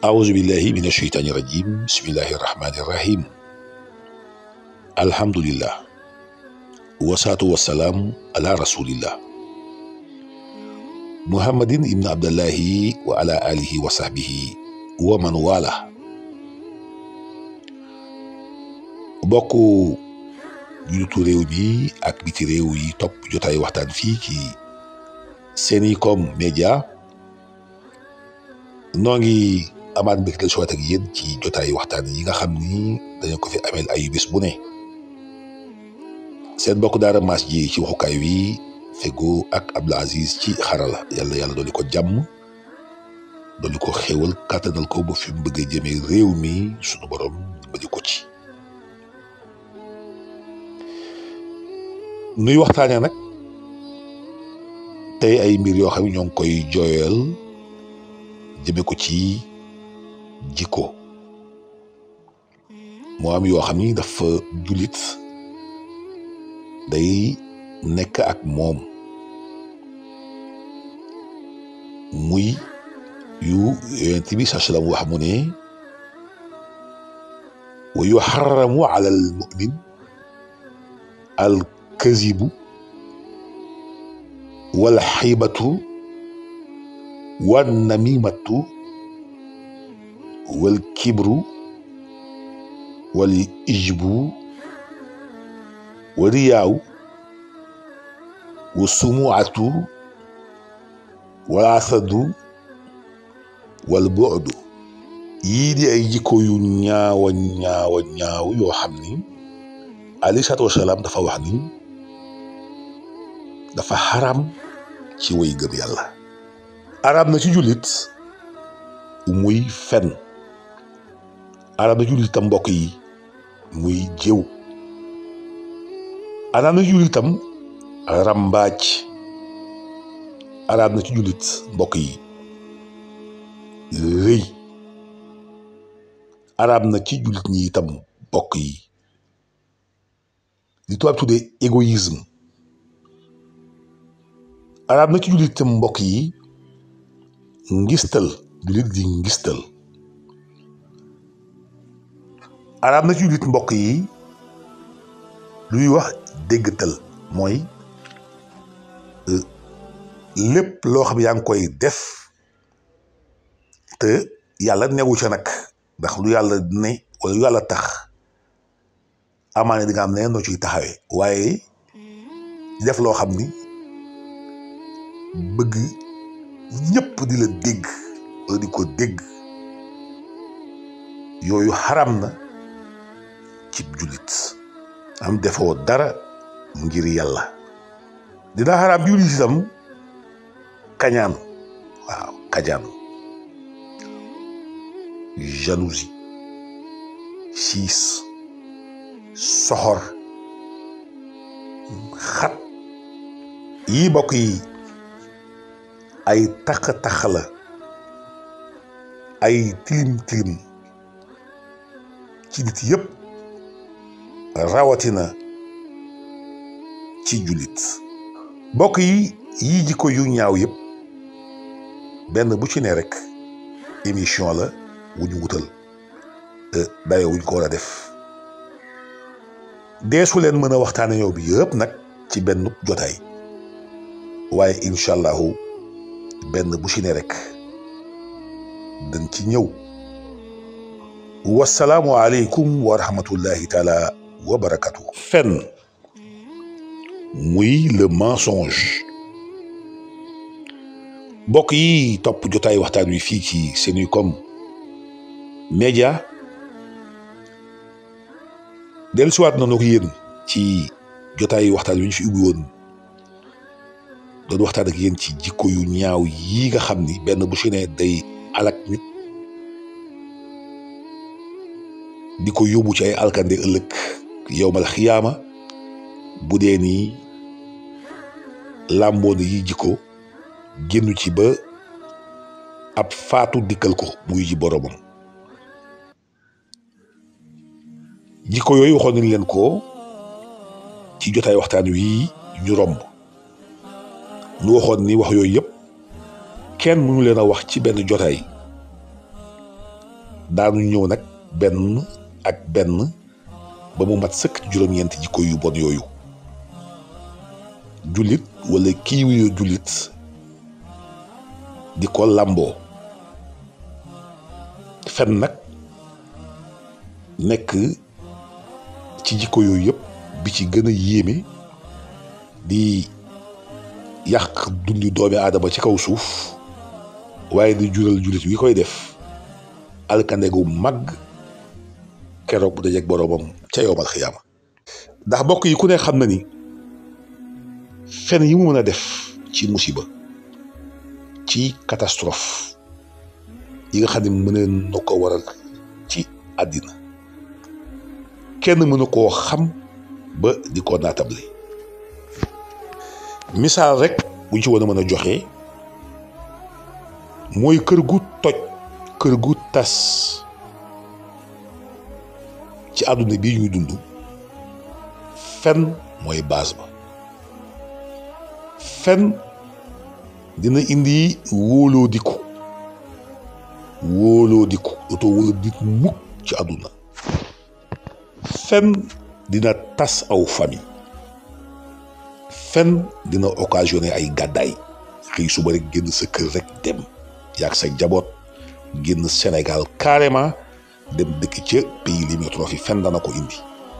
أعوذ بالله من الشيطان الرجيم بسم الله الرحمن الرحيم الحمد لله والصلاة والسلام على رسول الله محمد بن عبد الله وعلى آله وصحبه ومن والاه bokk julitu réew mi ak biti réew yi topp jotaay waxtaan fii ci Senicom Média noo ngi amaat mbégte si waat ak yéen ci jotaay waxtaan yi nga xam ni dañu ko fi ameel ay bés bu ne seen mbokk daara maas ji ci waxukaay wi fego ak Abdou Aziz ci xarala yàlla yàlla dooli ko jàmm dooli ko xéwal kàttanal ko ba fi mu bëgg a jëmee réew mi sunu borom dimbali ko ci nuy waxtaanee nag tey ay mbir yoo xam ne ñoo ngi koy jooyal jëme ko ci jikko moo am yoo xam ni dafa jullit day nekk ak moom muy yu yonent bi saa salaam wax mu ne wa yuharramu ala al mu'min al kazibu wal xaybatu wal namimatu wal kibru wal ijbu wa riyaaw wa sumuatu wal asadu wal bu'du yii di ay jikko yu ñaawa ñaawa ñaaw yoo xam ni alayhi salaatu wasalaam dafa wax ni dafa xaram ci way gëm yàlla araam na ci jullit muy fen araam na ci jullit itam mbokk yi muy jëw araam na ci jullit itam rambaaj araam na ci jullit mbokk yi rëy araam na ci jullit ñi itam mbokk yi li tubaab tuddee égoïsme araam na ci jullit itam mbokk yi ngistal jullit di ngistal araam na ci jullit mbokk yi luy wax déggtal mooy lépp loo xam yaa ngi koy def te yàlla newu ca nag ndax lu yàlla ne wala lu yàlla tax amaane di nga am ne noo ciy taxawee waaye def loo xam ni bëgg ñëpp di la dégg wala di ko dégg yooyu xaram na ci jullit am defoo dara ngir yàlla dina xaram jullit itam kañaan waaw kañaan jalousie siis soxor xat yii bokk yi ay tax-tax la ay tilim tilim ci nit yëpp rawatina ci jullit bokk yi yii jikko yu ñaaw yëpp benn bu ci ne rek émission la wu ñu wutal dayoo wuñ ko war a def deesu leen mën a waxtaane yow bi yëpp nag ci benn jotaay waaye incha allahu benn bu ci ne rek dañ ci ñëw wasalaamu aleykum wa rahmatullahi taala wa barakatu fen muy le mensonge mbokk yi topp jotaay waxtaan wi fii ci Senicom Média dellusiwaat nañu ko yéen ci jotaay waxtaan wi ñu fi ubbi woon doon waxtaan ak yéen ci jikko yu ñaaw yi nga xam ni benn bu ci ne day alak nit di ko yóbbu ci ay alkande ëllëg yowmal xiyaama bu dee nii làmboon yi jikko génn ci ba ab faatu dikkal ko muy ji boromam jikko yooyu waxoon nañ leen ko ci jotaay waxtaan wi ñu romb nu waxoon ni wax yooyu yëpp kenn mënu leen a wax ci benn jotaay daanu ñëw nag benn ak benn ba mu mat sëkk juróom-ñeenti jikko yu bon yooyu jullit wala kii wuyoo jullit di ko làmboo fen nag nekk ci jikko yooyu yëpp bi ci gën a yéeme di yàq dundi doomi aadama ci kaw suuf waaye di jural jullit wi koy def alkande gu mag keroog bu dajeeg boroomam ca yowmal xiyaama ndax bokk yi ku ne xam na ni fen yi mu mën a def ci musiba ci catastrophe yi nga xam ne mën na ko waral ci àddina kenn mënu koo xam ba di ko naatable misaal rek buñ ci war a mën a joxe mooy kër gu toj kër gu tas ci àdduna bi ñuy dund fen mooy base ba fen dina indi wóoloo diku wóoloo diku dootoo wóolu nit mukk ci àdduna fen dina tas aw famille fen dina occasionné ay gàddaay xëy suba rek génn sa kër rek dem yaag sa jaboot génn Sénégal carrément dem dëkk ca pays limitrophes yi fen dana ko indi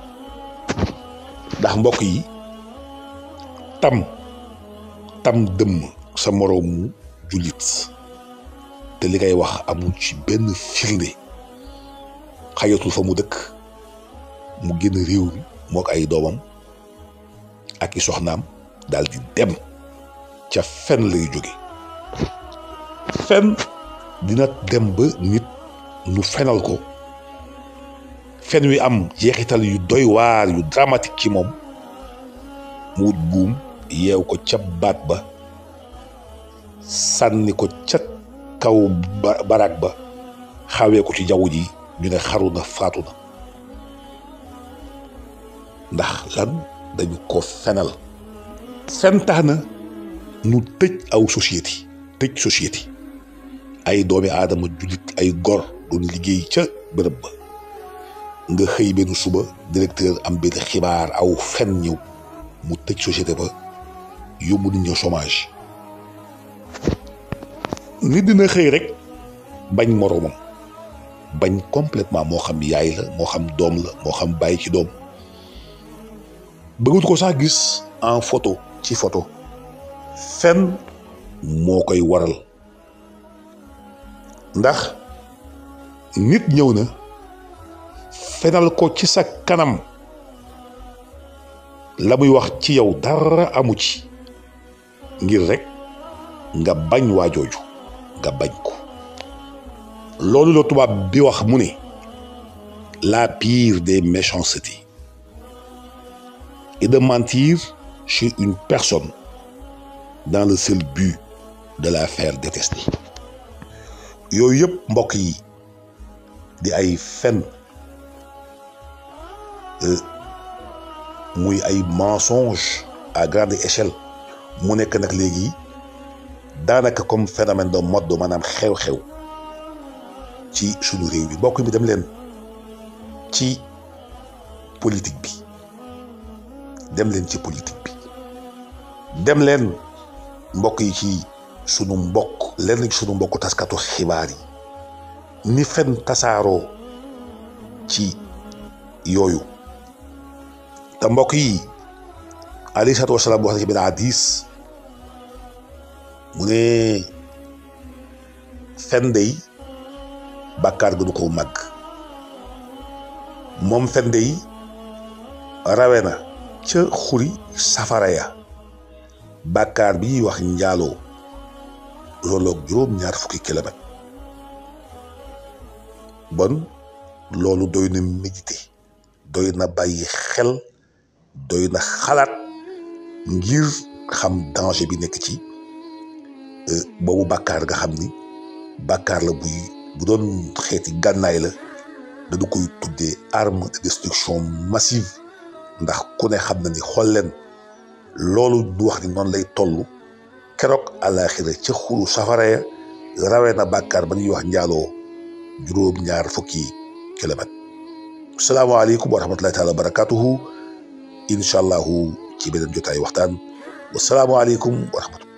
ndax mbokk yi tam tam dëmm sa moroomu jullit te li ngay wax amul ci benn firnde xayatul fa mu dëkk mu génn réew mi mook ay doomam ak i soxnaam daal di dem ca fen lay jóge fen dina dem ba nit nu fenal ko fen wi am jeexital yu doy waar yu dramatique ci moom mu wut buum yeew ko ca baat ba sànni ko ca kaw barak ba xawee ko ci jaww ji ñu ne xaru na faatu na ndax lan dañu ko fenal fen tax na nu tëj aw société tëj société ay doomi aadama jullit ay gor doon liggéey ca bërëb ba nga xëy benn suba directeur am benn xibaar aw fen ñëw mu tëj société ba yóbbu nit ñi chômage nit dina xëy rek bañ moroomam bañ complètement moo xam yaay la moo xam doom la moo xam bàyyi ci doom bëggut ko sax gis en photo ci photo fen moo koy waral ndax nit ñëw na fenal ko ci sa kanam la muy wax ci yow dara amu ci ngir rek nga bañ waajooju nga bañ ko loolu la tubaab bi wax mu ne la pire des méchancetés est de mentir chez une personne dans le seul but de la faire détester yooyu yëpp mbokk yi di ay fen muy ay mensonge à grande échelle mu nekk nag léegi daanaka comme phénomène de mode maanaam xew-xew ci sunu réew bi mbokk mi dem leen ci politique bi dem leen ci politique bi dem leen mbokk yi ci sunu mbokk leen ci sunu mbokk taskatu xibaar yi ni fen tasaaroo ci yooyu te mbokk yi alayhi salaatu wasalaam wax na ci benn hadis mu ne fen dey bàkkaar gënu ko màgg moom fen dey rawe na ca xuri safara ya bàkkaar bi ñuy wax njaaloo looloog juróom-ñaar fukki kilomètre bon loolu doy na méditer doy na bàyyi xel doy na xalaat ngir xam danger bi nekk ci boobu bàkkaar nga xam ni bàkkaar la buy bu doon xeeti gànnaay la dañu koy tuddee arme de destruction massive ndax ku ne xam na ni xool leen loolu du wax ni noonu lay toll keroog àllaaxira ca xuru safara ya rawee na bàkkaar ba ñuy wax njaaloo juróom-ñaar fukki kilomètre asalaamaaleykum wa rahmatullahi taala wa barakatuhu incha allahu ci beneen jotaay waxtaan wasalaamualeykum wa rahmatullah